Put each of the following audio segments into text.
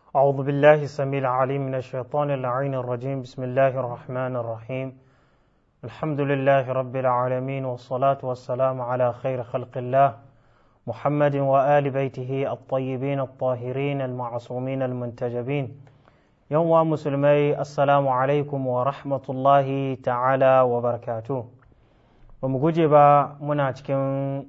أعوذ بالله السميع العليم من الشيطان اللعين الرجيم بسم الله الرحمن الرحيم الحمد لله رب العالمين والصلاة والسلام على خير خلق الله محمد وآل بيته الطيبين الطاهرين المعصومين المنتجبين يوم مسلمي السلام عليكم ورحمة الله تعالى وبركاته ومجيب منا cikin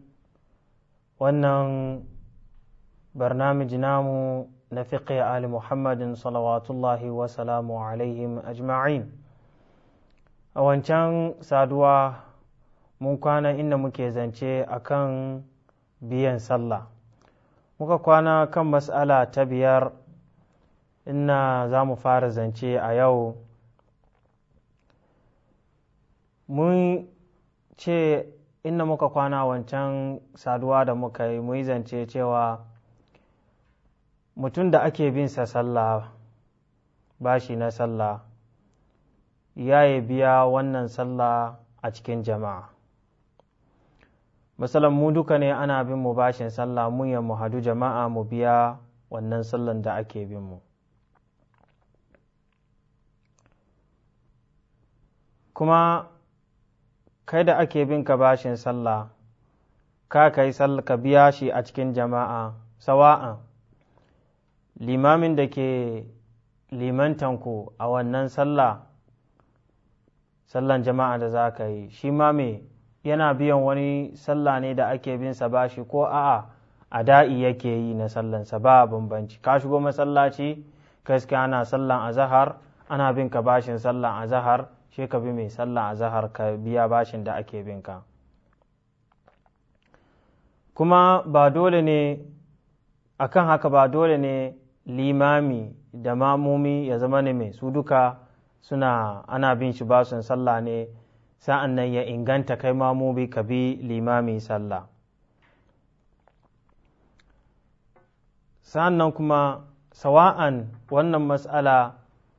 wannan barnamij namu na fiqh ali muhammadin salawatullahi wa salamu alaihim ajma'in a wancan saduwa mun kwana inda muke zance akan biyan sallah muka kwana kan mas'ala ta biyar inna za mu fara zance a yau mun ce inda muka kwana wancan saduwa da muka yi mu yi zance cewa mutum da ake bin sa sallah bashi na sallah ya yi biya wannan sallah a cikin jama'a misalan mu duka ne ana bin mu bashin sallah mun ya mu hadu jama'a mu biya wannan sallan da ake bin mu kuma kai da ake bin ka bashin sallah ka kai ka biya shi a cikin jama'a sawa'an limamin da ke limantanku a wannan sallah sallan jama'a da za ka yi shi ma me yana biyan wani sallah ne da ake bin sa bashi ko a'a a da'i yake yi na sallansa ba bambanci ka shigo masallaci gaske ana sallan azahar ana bin ka bashin sallan azahar shi ka bi mai sallan azahar ka biya bashin da ake bin ka kuma ba dole ne akan haka ba dole ne limami da mamumi ya zama ne mai su duka suna ana bin shi basun sallah ne sa'an nan ya inganta kai mamumi ka bi limami sallah sa'an nan kuma sawa'an wannan matsala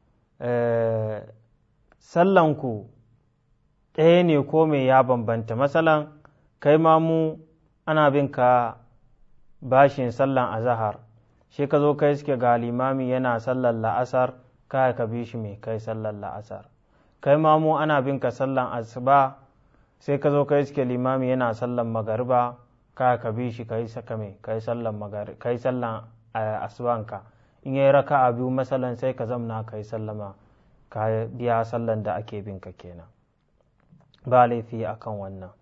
sallanku ɗaya ne ko mai ya bambanta matsalan kai mamu ana bin ka bashin sallan azahar shi ka zo kai suke ga limami yana sallar la'asar kai ka bi shi mai kai sallar la'asar kai mamu ana bin ka sallan asuba sai ka zo kai suke limami yana sallan magariba kai ka bi shi kai saka mai kai sallan magari kai sallan asubanka in yayi raka a biyu masalan sai ka zamna kai sallama ka biya sallan da ake bin ka kenan ba laifi akan wannan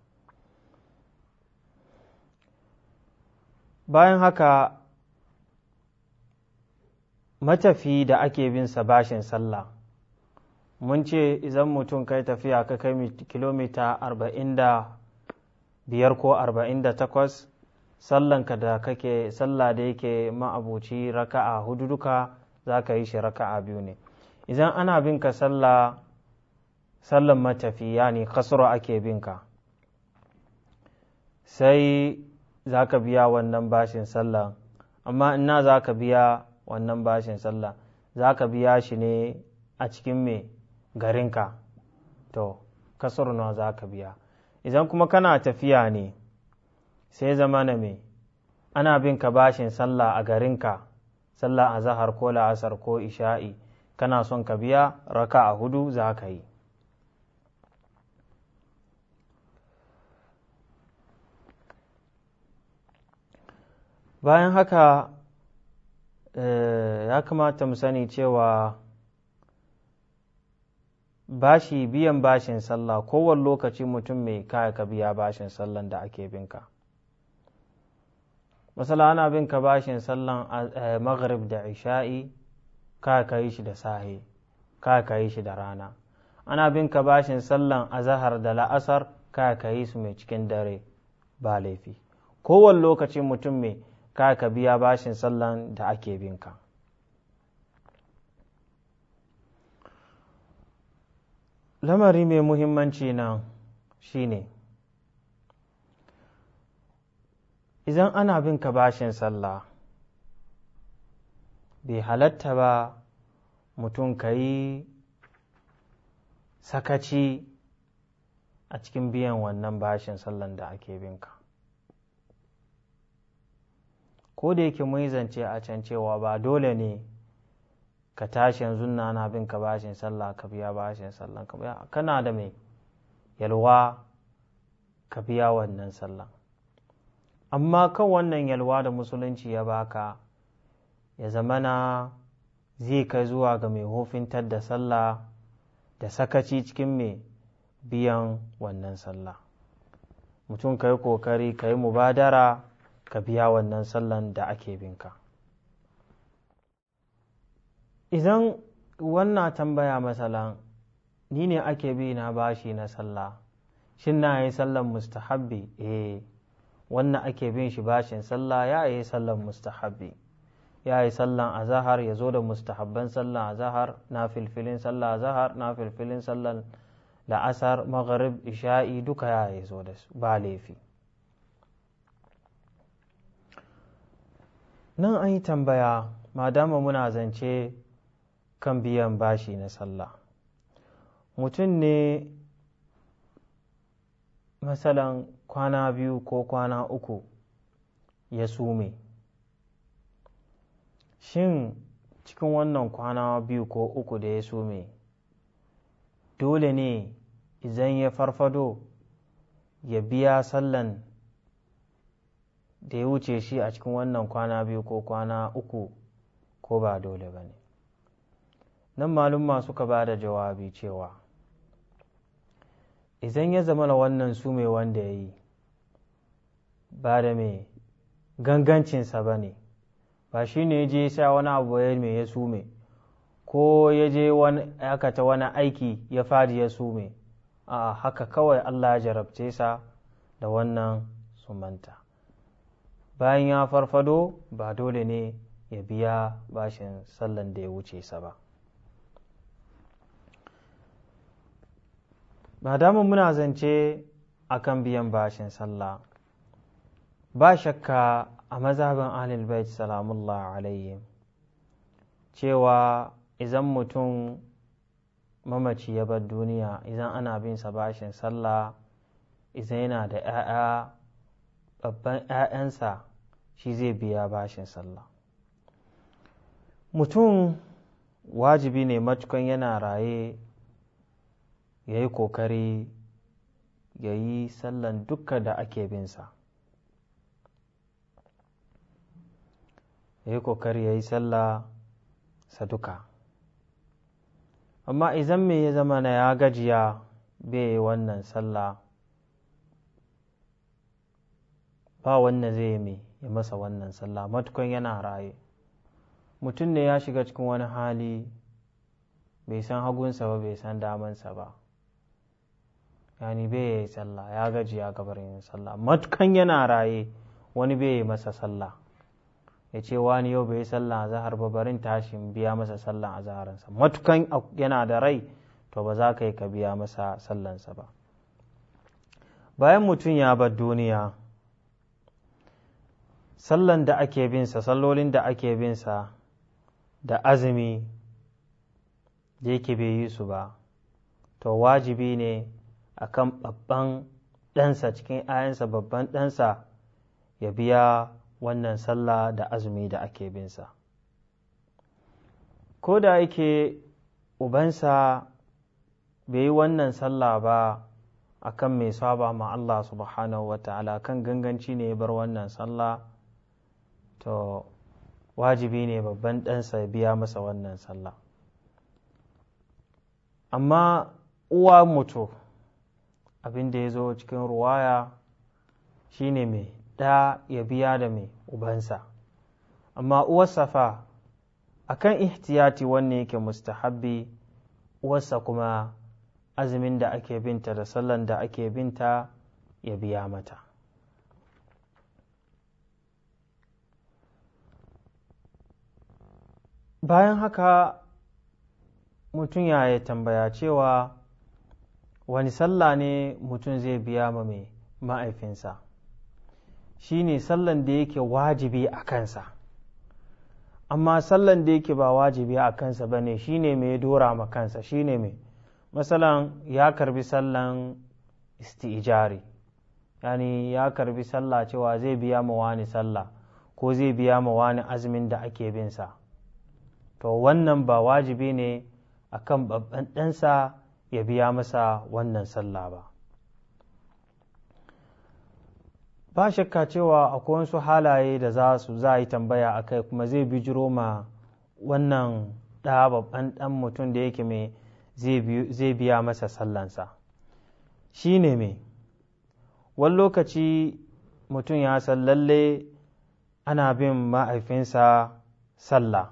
bayan haka matafi da ake bin sa bashin sallah mun ce idan mutum kai tafiya ka kai kilomita arba'in da biyar ko arba'in da takwas sallanka da kake sallah da yake ma'abuci raka'a hudu duka za ka yi shi raka'a biyu ne idan ana bin ka sallah sallan matafi yani kasuro ake bin ka sai za ka biya wannan bashin sallah amma ina za ka biya wannan bashin sallah za ka biya shi ne a cikin me garinka to kasar nawa za ka biya idan kuma kana tafiya ne sai zama na me ana bin ka bashin sallah a garinka sallah a zahar ko la'asar ko isha'i kana son ka biya raka a hudu za ka yi bayan haka ya kamata mu sani cewa bashi biyan bashin sallah kowane lokaci mutum mai kaya ka biya bashin sallan da ake binka masala ana binka bashin sallan maghrib da isha'i kaya ka yi shi da sahe kaya ka yi shi da rana ana binka bashin sallan azahar da la'asar kaya ka yi su mai cikin dare ba laifi kowane lokaci mutum mai ka ka biya bashin sallan da ake binka lamari mai muhimmanci nan shine idan ana bin ka bashin sallah bai halatta ba mutum ka yi sakaci a cikin biyan wannan bashin sallan da ake binka ko da yake mun zance a can cewa ba dole ne ka tashi yanzu na na bin ka bashin sallah ka biya bashin sallah ka biya kana da mai yalwa ka biya wannan sallah amma kan wannan yalwa da musulunci ya baka ya zamana zai kai zuwa ga mai hofintar da sallah da sakaci cikin mai biyan wannan sallah mutum ka yi kokari ka yi mubadara ka biya wannan sallan da ake binka idan wannan tambaya masalan ni ne ake bi na bashi na sallah shin na yi sallan mustahabbi eh wannan ake bin shi bashin sallah ya yi sallan mustahabbi ya yi sallan azahar ya zo da mustahabban sallan azahar na filfilin sallan azahar na filfilin sallan la'asar magharib isha'i duka ya yi zo da su ba laifi nan an yi tambaya madama muna zance kan biyan bashi na sallah mutum ne masalan kwana biyu ko kwana uku ya sume shin cikin wannan kwana biyu ko uku da ya sume dole ne idan ya farfado ya biya sallan da ya wuce shi a cikin wannan kwana biyu ko kwana uku ko ba dole ba ne nan malumma suka ba da jawabi cewa idan ya zama na wannan su mai wanda ya yi ba da mai gangancinsa ba ne ba shi ne je sha wani abu ya mai ya sume ko ya je aikata wani aiki ya fadi ya sume a haka kawai allah ya jarabce sa da wannan sumanta bayan ya farfado ba dole ne ya biya bashin sallan da ya wuce sa ba ba damu muna zance akan biyan bashin sallah ba shakka a mazhabin ahlul bait salamullah alayhim cewa idan mutum mamaci ya bar duniya idan ana bin sa bashin sallah idan yana da 'ya'ya babban 'ya'yansa shi zai biya bashin sallah mutum wajibi ne matukan yana raye ya yi kokari ya yi sallan dukka da ake binsa ya yi kokari ya yi sallah sa duka amma idan me ya zama na ya gajiya bai yi wannan sallah ba wanda zai yi ya masa wannan sallah matukan yana raye mutum ne ya shiga cikin wani hali bai san hagunsa ba bai san damansa ba yani bai yi sallah ya gaji ya gabar yin sallah matukan yana raye wani bai yi masa sallah ya ce wani yau bai yi sallah a zahar ba barin tashin biya masa sallah a zaharansa matukan yana da rai to ba za ka yi ka biya masa sallansa ba bayan mutum ya bar duniya sallan da ake binsa sallolin da ake binsa da azumi da yake bai yi su ba to wajibi ne akan babban ɗansa cikin ayansa babban ɗansa ya biya wannan sallah da azumi da ake binsa ko da yake ubansa bai yi wannan sallah ba akan mai saba ma Allah subhanahu wa ta'ala kan ganganci ne ya bar wannan sallah to wajibi ne babban ɗansa ya biya masa wannan sallah amma uwa mutu abin da ya zo cikin ruwaya shine mai ɗa ya biya da mai ubansa amma uwarsa fa akan ihtiyati wanne yake mustahabbi uwarsa kuma azumin da ake binta da sallan da ake binta ya biya mata bayan haka mutum ya yi tambaya cewa wani sallah ne mutum zai biya ma mai ma'aifinsa shi ne sallan da yake wajibi a kansa amma sallan da yake ba wajibi a kansa ba ne shi ne mai dora ma kansa shi ne mai masalan ya karbi sallan istijari yani ya karbi sallah cewa zai biya ma wani sallah ko zai biya ma wani azumin da ake binsa to wannan ba wajibi ne a kan babban ɗansa ya biya masa wannan sallah ba ba shakka cewa akwai wasu halaye da za su za yi tambaya a kai kuma zai bijiro ma wannan ɗa babban ɗan mutum da yake mai zai biya masa sallansa shi ne mai wani lokaci mutum ya san lalle ana bin ma'aifinsa sallah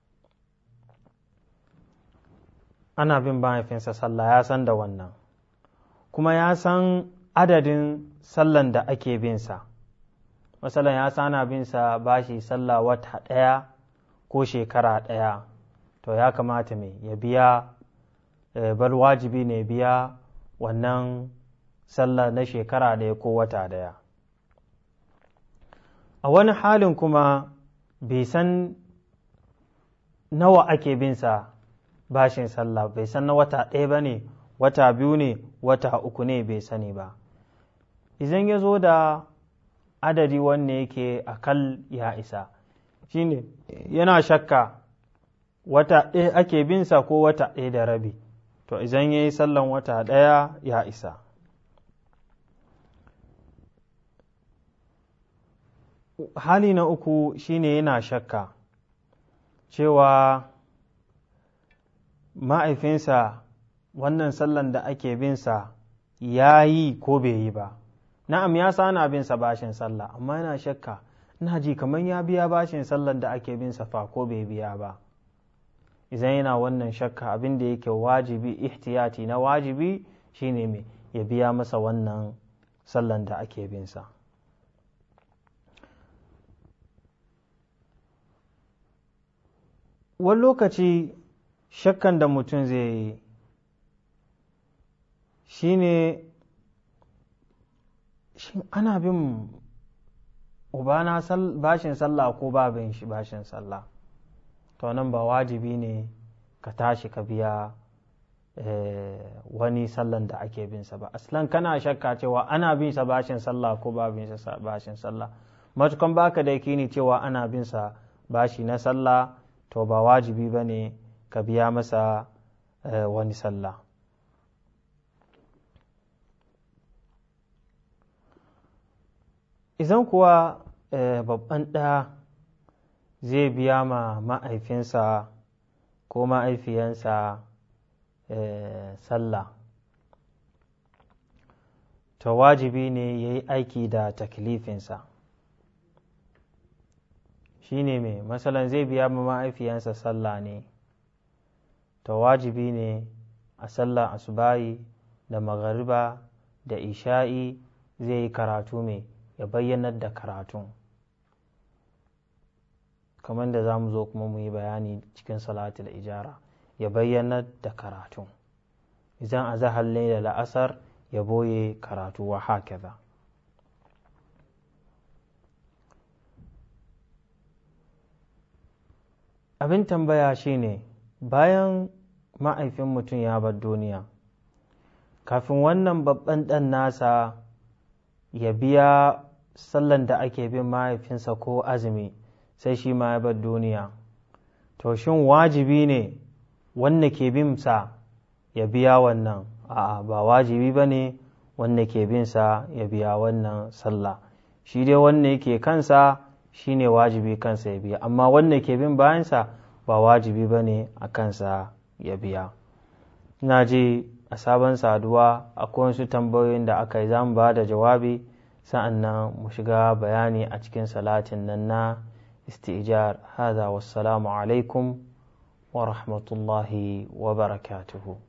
ana bin mahaifinsa sallah ya san da wannan kuma ya san adadin sallan da ake binsa masalan ya san ana binsa bashi sallah wata ɗaya ko shekara ɗaya to ya kamata mai ya biya bal wajibi ne biya wannan sallah na shekara ɗaya ko wata ɗaya a wani halin kuma bai san nawa ake binsa bashin sallah bai san na wata ɗaya ba ne wata biyu ne wata uku ne bai sani ba idan ya zo da adadi wanne yake akal ya isa shine yana shakka wata ɗaya ake binsa ko wata ɗaya da rabi to idan ya yi sallan wata ɗaya ya isa hali na uku shine yana shakka cewa ma'aifinsa wannan sallan da ake binsa ya yi ko bai yi ba na'am ya sana binsa bashin sallah amma yana shakka ina ji kamar ya biya bashin sallan da ake binsa fa ko bai biya ba idan yana wannan shakka abin da yake wajibi ihtiyati na wajibi shine mai ya biya masa wannan sallan da ake binsa wani lokaci shakkan da mutum zai yi shi ne shin ana bin ubana bashin sallah ko babin shi bashin sallah to nan ba wajibi ne ka tashi ka biya wani sallan da ake binsa ba aslan kana shakka cewa ana bin sa bashin sallah ko ba bin sa bashin sallah matukan baka da yakini cewa ana bin sa bashi na sallah to ba wajibi ba ne ka biya masa wani sallah idan kuwa babban ɗa zai biya ma ma'aifinsa ko ma'aifiyansa sallah to wajibi ne ya yi aiki da taklifinsa shi ne mai matsalan zai biya ma ma'aifiyansa sallah ne to wajibi ne a sallah asubahi da magariba da isha'i zai yi karatu mai ya bayyanar da karatun kamar da za mu zo kuma mu yi bayani cikin salatul ijara ya bayyanar da karatun idan a zahar da la'asar ya boye karatu wa hakaza abin tambaya shine bayan ma'aifin mutum ya bar duniya kafin wannan babban ɗan nasa ya biya sallan da ake bin mahaifinsa ko azumi sai shi ma ya bar duniya to shin wajibi ne wanda ke bin sa ya biya wannan a'a ba wajibi ba ne wanda ke bin sa ya biya wannan sallah shi dai wanda yake kansa shi ne wajibi kansa ya biya amma wanda ke bin bayansa ba wajibi ba ne a kansa ya biya ina ji a sabon saduwa akwai wasu tambayoyin da aka yi za mu ba da jawabi sa'an nan mu shiga bayani a cikin salatin nan na istijar hada wassalamu alaikum wa rahmatullahi wa barakatuhu